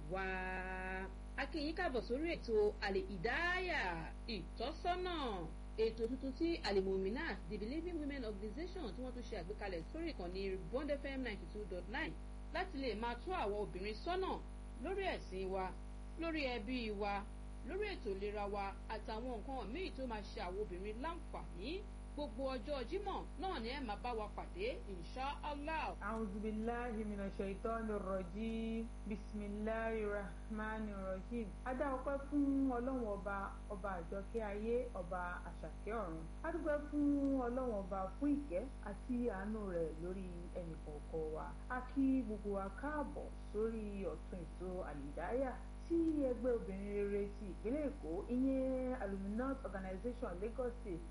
wá. a kí yín káàbọ̀ sórí ètò àlè ìdáyà ìtọ́sọ́nà ètò tuntun tí alimominat the believing women organization tí wọ́n tún ṣe àgbékalẹ̀ sórí ìkànnì bond fm ninety two dot nine láti lè máa tún àwọn obìnrin sọ́nà lórí ẹ̀sìn wa lórí ẹbí wa lórí ètò ìlera wa àtàwọn nǹkan míì tó máa ṣe àwọn obìnrin láǹfààní gbogbo ọjọ́ jímọ̀ náà ni ẹ máa bá wa pàdé insha allah. a'udhu billahi minash shaitanir rajim bismillahir rahmanir rahim. a dá ọpẹ́ fún ọlọ́run ọba ọba àjọkẹ́ ayé ọba àṣàkẹ́ ọ̀run. a dúpẹ́ fún ọlọ́run ọba fún ìkẹ́ àti àánú rẹ̀ lórí ẹnìkọ̀ọ̀kan wa. a kí gbogbo wa káàbọ̀ sórí ọ̀tún ètò àlìdáyà tí ẹgbẹ́ obìnrin rere ti ìpínlẹ̀ èkó ìyẹn aluminous organization lagos state